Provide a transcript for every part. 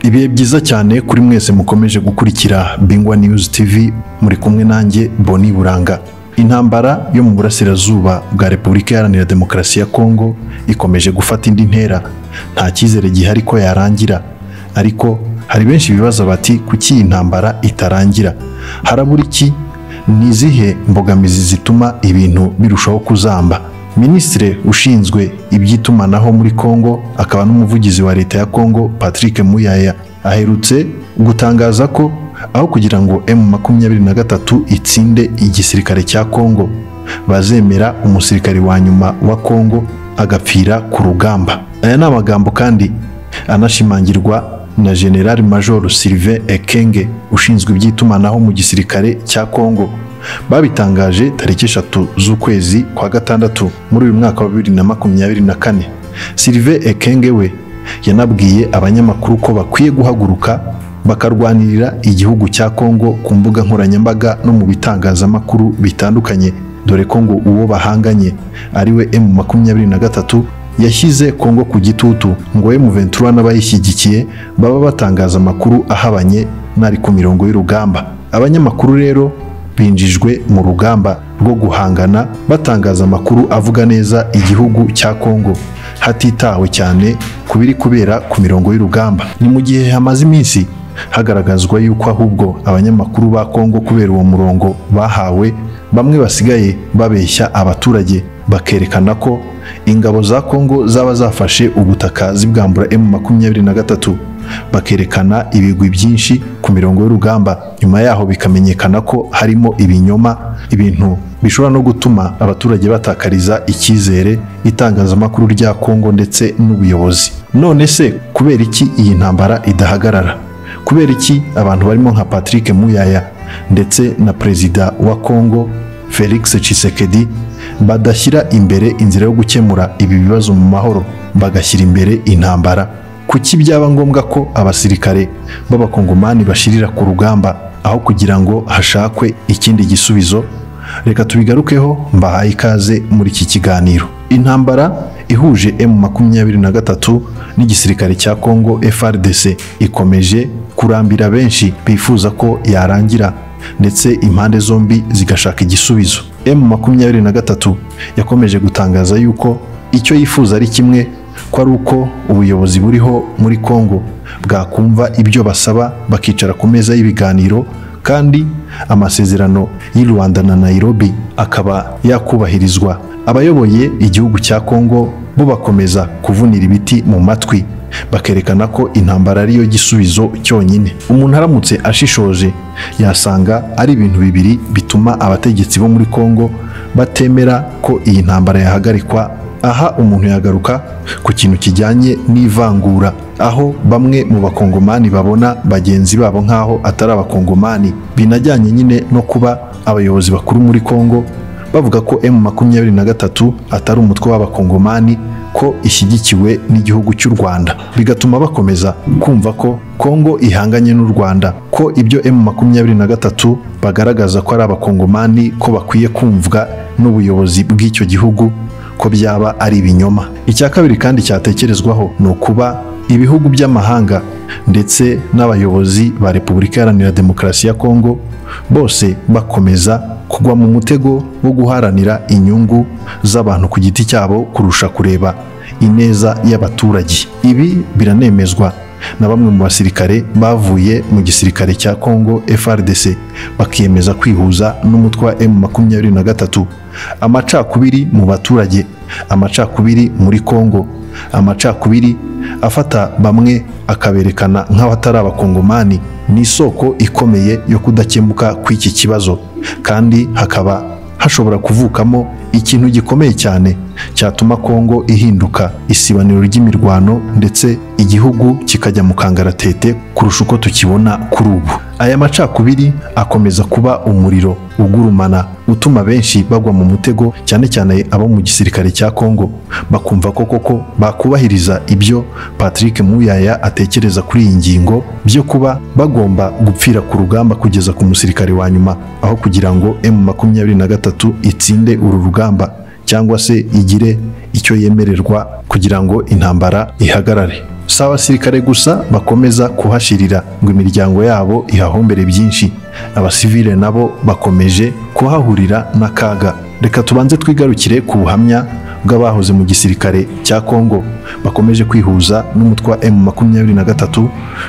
ibihe byiza cyane kuri mwese mukomeje gukurikira bingwa news tv muri kumwe nanjye boni buranga intambara yo mu burasirazuba bwa repubulika iharanira demokarasi ya kongo ikomeje gufata indi ntera nta cyizere gihari ko yarangira ariko hari benshi bibaza bati kuki iyi ntambara itarangira harabura iki ni izihe mbogamizi zituma ibintu birushaho kuzamba minisitiri ushinzwe iby'itumanaho muri kongo akaba n'umuvugizi wa leta ya kongo patrick muyaya aherutse gutangaza ko aho kugira ngo emu makumyabiri na gatatu itsinde igisirikare cya kongo bazemera umusirikare wa nyuma wa kongo agapfira ku rugamba aya ni amagambo kandi anashimangirwa na generali major Sylvain Ekenge ushinzwe iby'itumanaho mu gisirikare cya Kongo babitangaje tariki eshatu z'ukwezi kwa gatandatu muri uyu mwaka wa bibiri na makumyabiri na kane Sylvain Ekenge we yanabwiye abanyamakuru ko bakwiye guhaguruka bakarwanirira igihugu cya Kongo ku mbuga nkoranyambaga no mu bitangazamakuru bitandukanye dore ko ngo uwo bahanganye ariwe M makumyabiri na gatatu yashyize Kongo ku gitutu ngo M23 n'abayishyigikiye baba batangaza amakuru ahabanye n'ari ku mirongo y'urugamba abanyamakuru rero binjijwe mu rugamba rwo guhangana batangaza amakuru avuga neza igihugu cya Kongo hatitawe cyane ku biri kubera ku mirongo y'urugamba ni mu gihe hamaze iminsi hagaragazwa yuko ahubwo abanyamakuru ba Kongo kubera uwo murongo bahawe bamwe basigaye babeshya abaturage bakerekana ko ingabo za Kongo zaba zafashe ubutaka zibwambura M23 bakerekana ibigwi byinshi ku mirongo y'urugamba nyuma yaho bikamenyekana ko harimo ibinyoma ibintu bishobora no gutuma abaturage batakariza icyizere itangazamakuru rya Kongo ndetse n'ubuyobozi none se kubera iki iyi ntambara idahagarara kubera iki abantu barimo nka Patrick Muyaya ndetse na perezida wa Kongo Felix Tshisekedi badashyira imbere inzira yo gukemura ibi bibazo mu mahoro bagashyira imbere intambara kuki byaba ngombwa ko abasirikare b'abakongomani bashirira ku rugamba aho kugira ngo hashakwe ikindi gisubizo reka tubigarukeho mbahaye ikaze muri iki kiganiro intambara ihuje emu makumyabiri na gatatu n'igisirikare cya kongo frdc ikomeje kurambira benshi bifuza ko yarangira ndetse impande zombi zigashaka igisubizo emu makumyabiri na gatatu yakomeje gutangaza yuko icyo yifuza ari kimwe ko ari uko ubuyobozi buriho muri kongo bwakumva ibyo basaba bakicara ku meza y'ibiganiro kandi amasezerano y'i rwanda na nairobi akaba yakubahirizwa abayoboye igihugu cya kongo bo bakomeza kuvunira ibiti mu matwi bakerekana ko intambara ariyo gisubizo cyonyine umuntu aramutse ashishoje yasanga ari ibintu bibiri bituma abategetsi bo muri kongo batemera ko iyi ntambara yahagarikwa aha umuntu yagaruka ku kintu kijyanye n'ivangura aho bamwe mu bakongomani babona bagenzi babo nk'aho atari abakongomani binajyanye nyine no kuba abayobozi bakuru muri kongo bavuga ko emu makumyabiri na gatatu atari umutwe w'abakongomani ko ishyigikiwe n'igihugu cy'u Rwanda bigatuma bakomeza kumva ko Kongo ihanganye n'u Rwanda ko ibyo M makumyabiri na gatatu bagaragaza ko ari abakongomani ko bakwiye kumvwa n'ubuyobozi bw'icyo gihugu ko byaba ari ibinyoma icya kabiri kandi cyatekerezwaho ni ukuba ibihugu by'amahanga ndetse n'abayobozi ba Repubulika Iharanira Demokarasi ya Kongo bose bakomeza kugwa mu mutego wo guharanira inyungu z'abantu ku giti cyabo kurusha kureba ineza y'abaturage ibi biranemezwa na bamwe mu basirikare bavuye mu gisirikare cya Kongo FRDC bakiyemeza kwihuza n'umutwe wa M23 amacakubiri mu baturage amacakubiri muri Kongo amacakubiri afata bamwe akaberekana nk'abatari abakongomani ni isoko ikomeye yo kudakemuka kw'iki kibazo kandi hakaba hashobora kuvukamo ikintu gikomeye cyane cyatuma Kongo ihinduka isibaniro ry'imirwano ndetse igihugu kikajya mu kangaratete kurusha uko tukibona kuri ubu aya macakubiri akomeza kuba umuriro ugurumana utuma benshi bagwa mu mutego cyane cyane abo mu gisirikare cya Kongo bakumva ko koko bakubahiriza ibyo Patrick Muyaya atekereza kuri iyi ngingo byo kuba bagomba gupfira ku rugamba kugeza ku musirikare wa nyuma aho kugira ngo M23 itsinde uru rugamba cyangwa se igire icyo yemererwa kugira ngo intambara ihagarare si abasirikare gusa bakomeza kuhashirira ngo imiryango yabo ihahombere byinshi abasivile nabo bakomeje kuhahurira n'akaga reka tubanze twigarukire ku buhamya bw'abahoze mu gisirikare cya Kongo bakomeje kwihuza n'umutwe wa M23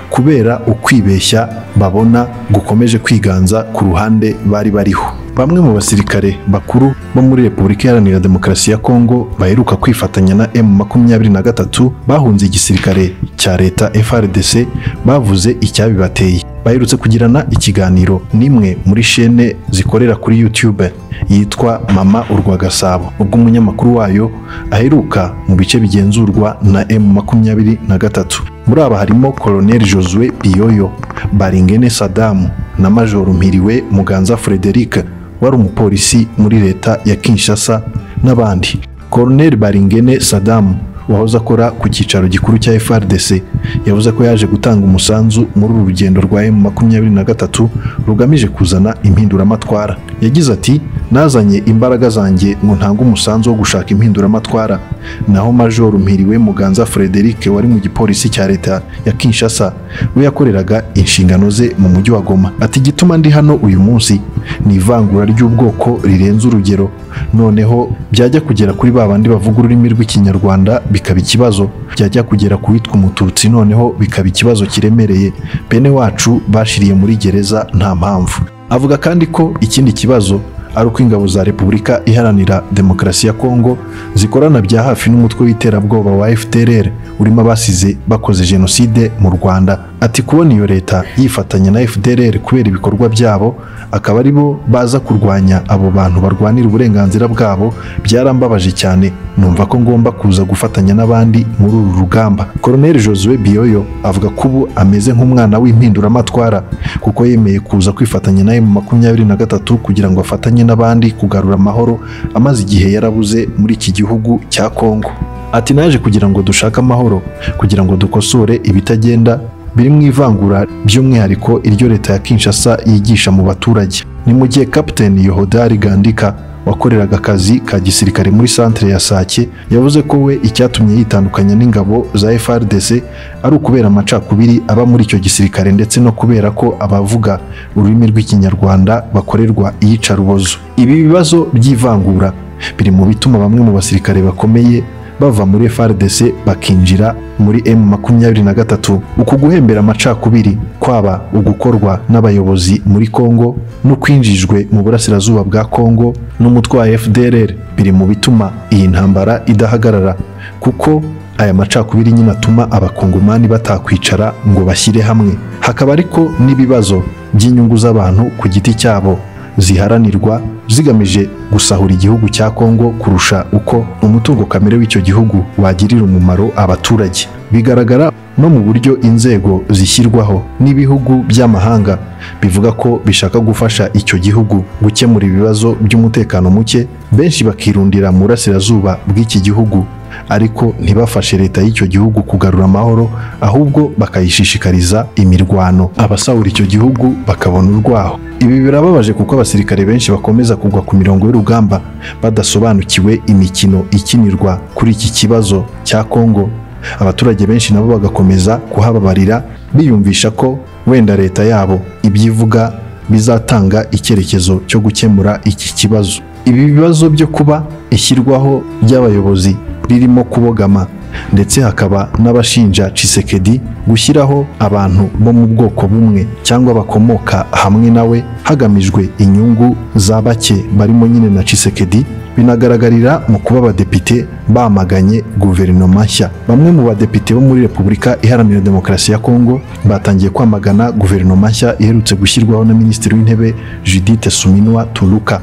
kubera ukwibeshya babona gukomeje kwiganza ku ruhande bari bariho bamwe mu basirikare bakuru bo muri Repubulika Iharanira Demokarasi ya Kongo baheruka kwifatanya na M23 bahunze igisirikare cya leta FRDC bavuze icyabibateye baherutse kugirana ikiganiro n'imwe muri shene zikorera kuri YouTube yitwa Mama Urwagasabo ubwo umunyamakuru wayo aheruka mu bice bigenzurwa na M23 muri aba harimo Colonel Josue Biyoyo Baringene Sadamu na Major Mpiriwe Muganza Frederic wari umupolisi muri leta ya Kinshasa n'abandi Colonel Baringene Sadamu wahoze akora ku cyicaro gikuru cya FRDC yavuze ko yaje gutanga umusanzu muri uru rugendo rwa M23 rugamije kuzana impinduramatwara yagize ati nazanye imbaraga zanjye ngo ntange umusanzu wo gushaka impinduramatwara naho Major Mpiriwe Muganza Frederic wari mu gipolisi cya leta ya Kinshasa we yakoreraga inshingano ze mu mujyi wa Goma ati igituma ndi hano uyu munsi ni ivangura ry'ubwoko rirenze urugero noneho byajya kugera kuri ba bandi bavuga ururimi rw'ikinyarwanda bikaba ikibazo byajya kugera ku witwa umututsi noneho bikaba ikibazo kiremereye bene wacu bashiriye muri gereza nta mpamvu avuga kandi ko ikindi kibazo ari uko ingabo za repubulika iharanira demokarasi ya kongo zikorana bya hafi n'umutwe w'iterabwoba wa fdrr urimo abasize bakoze jenoside mu rwanda ati kubona iyo leta yifatanya na fdrr kubera ibikorwa byabo akaba ari bo baza kurwanya abo bantu barwanira uburenganzira bwabo byarambabaje cyane numva ko ngomba kuza gufatanya n'abandi muri uru rugamba Colonel Josue Biyoyo avuga ko ubu ameze nk'umwana w'impinduramatwara kuko yemeye kuza kwifatanya na M23 kugira ngo afatanye n'abandi kugarura amahoro amaze igihe yarabuze muri iki gihugu cya Kongo ati naje kugira ngo dushake amahoro kugira ngo dukosore ibitagenda biri mu ivangura by'umwihariko iryo leta ya Kinshasa yigisha mu baturage ni mu gihe Captain Yohodari Gandika wakoreraga akazi ka gisirikare muri centre ya Sake yavuze ko we icyatumye yitandukanya n'ingabo za FRDC ari ukubera amacakubiri aba muri icyo gisirikare ndetse no kubera ko abavuga ururimi rw'ikinyarwanda bakorerwa iyicarubozo ibi bibazo by'ivangura biri mu bituma bamwe mu basirikare bakomeye bava muri FARDC bakinjira muri M23 uku guhembera amacakubiri kwaba ugukorwa n'abayobozi muri Kongo no kwinjijwe mu burasirazuba bwa Kongo n'umutwe wa FDLR biri mu bituma iyi ntambara idahagarara kuko aya macakubiri nyine atuma abakongomani batakwicara ngo bashyire hamwe hakaba ariko n'ibibazo by'inyungu z'abantu ku giti cyabo ziharanirwa zigamije gusahura igihugu cya Kongo kurusha uko umutungo kamere w'icyo gihugu wagirira umumaro abaturage bigaragara no mu buryo inzego zishyirwaho n'ibihugu by'amahanga bivuga ko bishaka gufasha icyo gihugu gukemura ibibazo by'umutekano muke benshi bakirundira mu burasirazuba bw'iki gihugu ariko ntibafashe leta y'icyo gihugu kugarura amahoro ahubwo bakayishishikariza imirwano abasahura icyo gihugu bakabona urwaho ibi birababaje kuko abasirikare benshi bakomeza kugwa ku mirongo y'urugamba badasobanukiwe imikino ikinirwa kuri iki kibazo cya kongo abaturage benshi nabo bagakomeza kuhababarira biyumvisha ko wenda leta yabo ibyivuga bizatanga icyerekezo cyo gukemura iki kibazo ibi bibazo byo kuba ishyirwaho ry'abayobozi ririmo kubogama ndetse hakaba n'abashinja Chisekedi gushyiraho abantu bo mu bwoko bumwe cyangwa bakomoka hamwe nawe hagamijwe inyungu za bake barimo nyine na Chisekedi binagaragarira mu kuba abadepite bamaganye guverinoma nshya bamwe mu badepite bo muri repubulika iharanira demokarasi ya kongo batangiye kwamagana guverinoma nshya iherutse gushyirwaho na minisitiri w'intebe judith suminwa turuka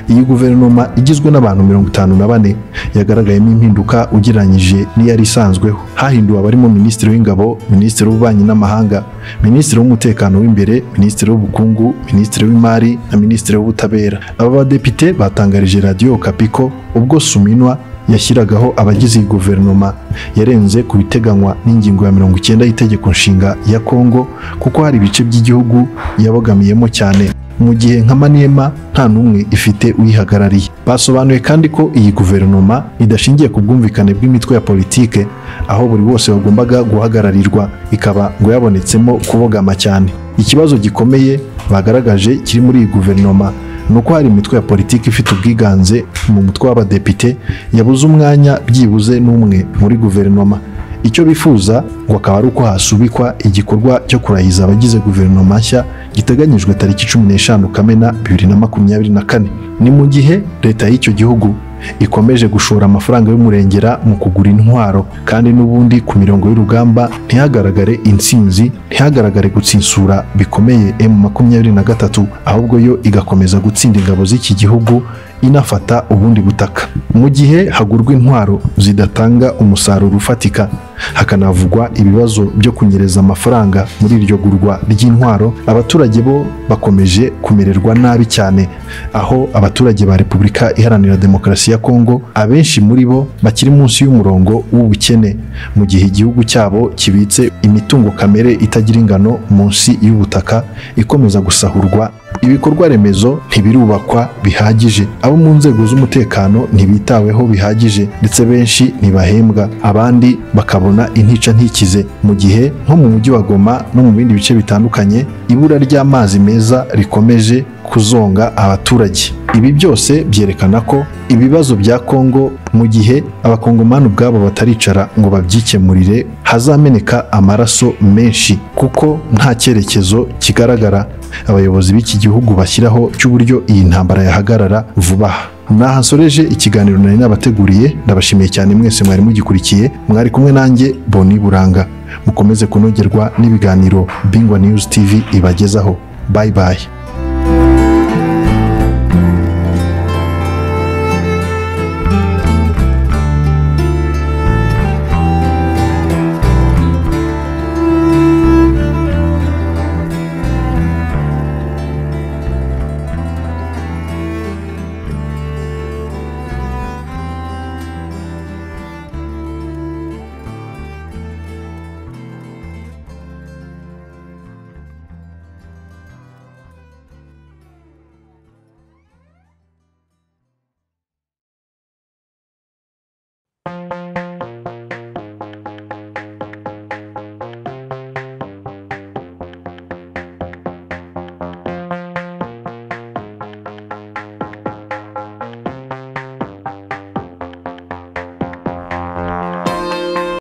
iyi guverinoma igizwe n'abantu mirongo itanu na bane yagaragayemo impinduka ugereranyije n'iyari isanzweho hahinduwe abarimo minisitiri w'ingabo minisitiri w'ububanyi n'amahanga minisitiri w'umutekano w'imbere minisitiri w'ubukungu minisitiri w'imari na minisitiri w'ubutabera aba badepite batangarije radiyo kapiko ubwo suminwa yashyiragaho abagize iyi guverinoma yarenze ku biteganywa n'ingingo ya mirongo icyenda y'Itegeko Nshinga ya Kongo kuko hari ibice by'igihugu yabogamiyemo cyane mu gihe nka manema nta n'umwe ifite uyihagarariye basobanuye kandi ko iyi guverinoma idashingiye ku bwumvikane bw'imitwe ya politike aho buri wose wagombaga guhagararirwa ikaba ngo yabonetsemo kubogama cyane ikibazo gikomeye bagaragaje kiri muri iyi guverinoma ni uko hari imitwe ya politiki ifite ubwiganze mu mutwe w'abadepite yabuze umwanya byibuze n'umwe muri guverinoma icyo bifuza ngo akaba ari uko hasubikwa igikorwa cyo kurahiza abagize guverinoma nshya giteganyijwe tariki cumi n'eshanu kamena bibiri na makumyabiri na kane ni mu gihe leta y'icyo gihugu ikomeje gushora amafaranga y'umurengera mu kugura intwaro kandi n'ubundi ku mirongo y'urugamba ntihagaragare intsinzi ntihagaragare gutsinsura bikomeye emu makumyabiri na gatatu ahubwo yo igakomeza gutsinda ingabo z'iki gihugu inafata ubundi butaka mu gihe hagurwa intwaro zidatanga umusaruro ufatika hakanavugwa ibibazo byo kunyereza amafaranga muri iryo gurwa ry'intwaro abaturage bo bakomeje kumererwa nabi cyane aho abaturage ba repubulika iharanira demokarasi ya kongo abenshi muri bo bakiri munsi y'umurongo w'ubukene mu gihe igihugu cyabo kibitse imitungo kamere itagira ingano munsi y'ubutaka ikomeza gusahurwa ibikorwa remezo ntibirubakwa bihagije abo mu nzego z'umutekano ntibitaweho bihagije ndetse benshi ntibahembwa abandi bakabona intica ntikize mu gihe nko mu mujyi wa goma no mu bindi bice bitandukanye ibura ry'amazi meza rikomeje kuzonga abaturage ibi byose byerekana ko ibibazo bya kongo mu gihe abakongomani ubwabo bataricara ngo babyikemurire hazameneka amaraso menshi kuko nta cyerekezo kigaragara abayobozi b'iki gihugu bashyiraho cy'uburyo iyi ntambara yahagarara vuba aha naha nsoreje ikiganiro nari nabateguriye ndabashimiye cyane mwese mwari mugikurikiye mwari kumwe nanjye boni buranga mukomeze kunogerwa n'ibiganiro bingwa news tv ibagezaho bayi bayi